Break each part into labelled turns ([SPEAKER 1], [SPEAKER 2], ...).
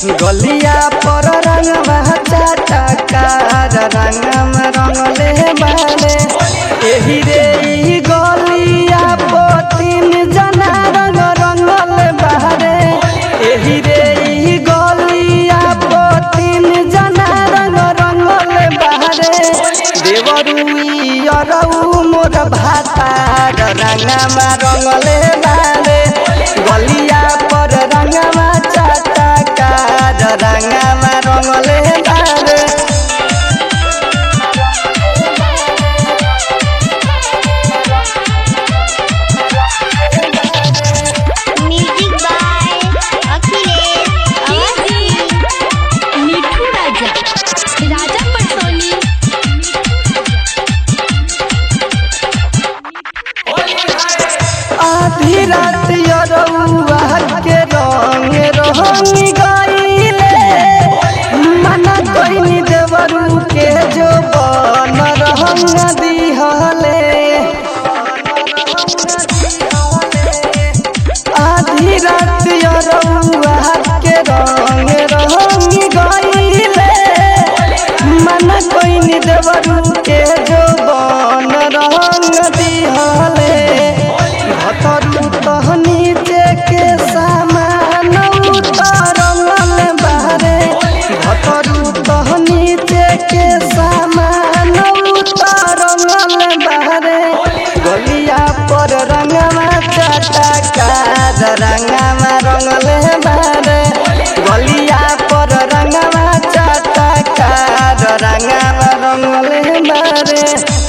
[SPEAKER 1] गलिया पर रंगवा चटकार रंगम रंगले बारे एही रे ई गलिया पोतीन जना रंग रंगल बारे एही रे ई गलिया पोतीन जना रंग रंगल बारे देवरुई अरऊ मोर भातार रंगमा रंगले बारे गलिया पर रंगमा चटकार रंगमा रंगले बारे
[SPEAKER 2] म्यूजिक बाय अखिलेश अवस्थी
[SPEAKER 3] मिठू राजा राजा पटोली
[SPEAKER 1] आधी रात यरौआ के रंग रंग गईले मना कइनी देवरू के जो बन रंग दिहले आधी रात यरौआ के रंग रंग गईले मना कइनी देवरू के जो बन रंग दिहले भतरू तह नीचे के सामान उतरल बारे भतरू तह नीचे के सामान उतरल बारे गलिया पर रंगमा चटकार रंगमा रंगले बारे गलिया पर रंगमा चटकार रंगमा रंगले बारे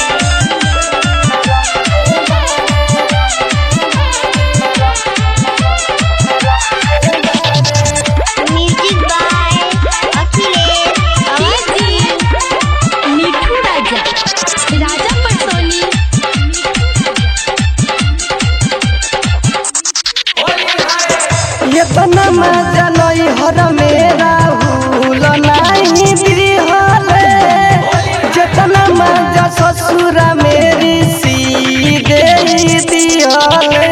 [SPEAKER 2] म्यूजिक बाय अखिलेश अवस्थी
[SPEAKER 3] मिठू राजा राजा पटोली
[SPEAKER 1] इतना मजा नहीं हर मेरा भूल नहीं दिहले जितना मजा ससुर मेरी सी दे दिहले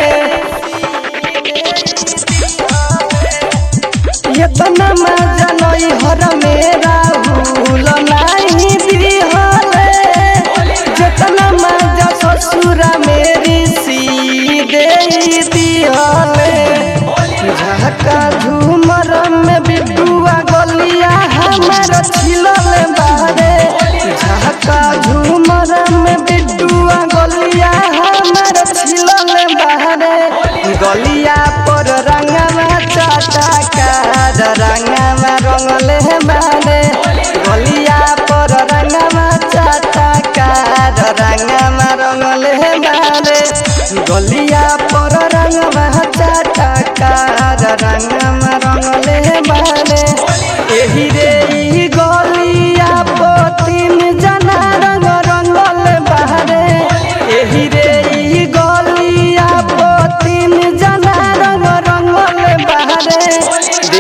[SPEAKER 1] इतना मजा नहीं हर मेरा भूल नहीं दिहले जितना मजा ससुर मेरी सी दे दिहले झका झूमर में बिटुआ गलिया हमार छिलल बारे झका झूमर में बिटुआ गलिया हमार छिलल बारे गलिया पर रंगवा चटकार रंगवा रंगले बारे गलिया पर रंगवा चटकार रंगवा रंगले बारे गलिया पर रंगवा चटकार रंगवा रंगले बारे एही रे ई गलिया पोतीन जना रंग रंगल बारे एही रे ई गलिया पोतीन जना रंग रंगल बारे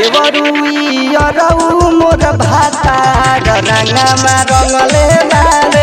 [SPEAKER 1] देवरुई अरऊ मोर भातार रंगमा रंगले बारे